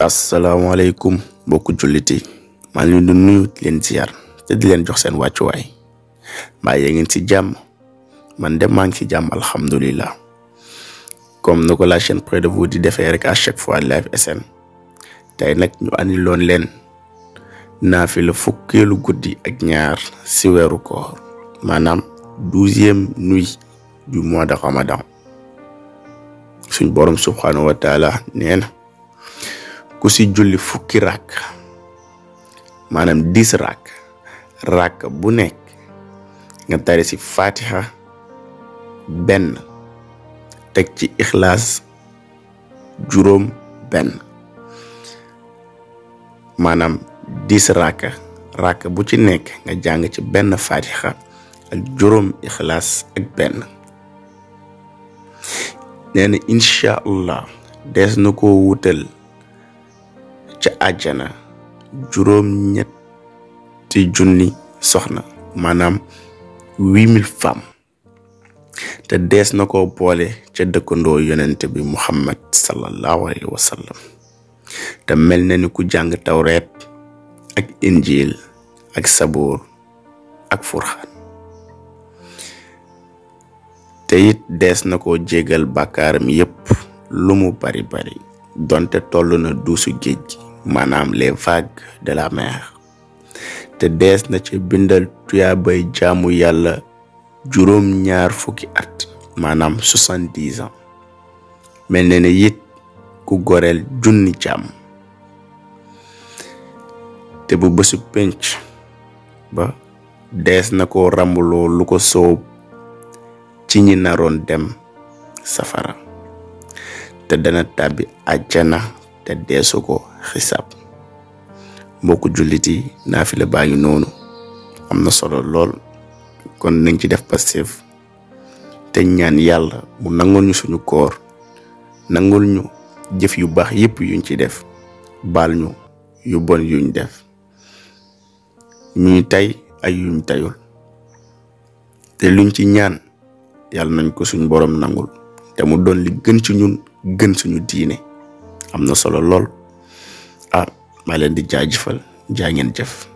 asalaamaaleykum mbokku jullit yi maa ngi leen di nuyu di leen ziar te di leen jox seen wàccuwaay mbaa yee ngeen ci jàmm man de maa ngi ci jàmm alhamdulilah comme ni ko la chaîne près de vous di defee rek à chaque fois Live SN tey nag ñu andi loon leen naafila fukkeelu guddi ak ñaar si weeru koor maanaam douzième nuit du mois de Ramadan suñ borom subhanahu wa taala nee na ku si julli fukki rakk maanaam dix rakk rakk bu nekk nga tari si fatiha benn teg ci ixlaas juróom benn maanaam dix rakk rakk bu ci nekk nga jàng ci benn fatiha ak juróom ixlaas ak benn nee na incha allah dees na ko wutal ca àjjana juróom ñetti junni soxna maanaam huit mille femmes te dees na ko boole ca dëkkandoo yonent bi muhammad sallallahu alayhi wa sallam te mel na ni ku jàng tawreet ak injil ak sabuur ak furxaan te it dees na ko jégal bàkkaaram yépp lu mu bari bari donte toll na duusu géej gi maanaam les vagues de la mer te dees na ci bindal tuyaabay jaamu yàlla juróom ñaar fukki at maanaam soixante-dix ans mel na ne it ku goreel junni jaam te bu bésu penc ba dees na ko rambuloo lu ko soob ci ñi naroon dem safara te dana tàbbi àjjana te deesu ko xisaab mbokku jullit yi naafila baa ngi noonu am na solo lool kon nañ ci def passif te ñaan yàlla mu nangul ñu suñu koor nangul ñu jëf yu baax yépp yuñ ci def baal ñu yu bon yuñ def ñuy tay ay yuñ tayul te luñ ci ñaan yàlla nañ ko suñ boroom nangul te mu doon li gën ci ñun gën suñu diine am na solo lool ah maa leen di jaajëfal jaa ngeen jëf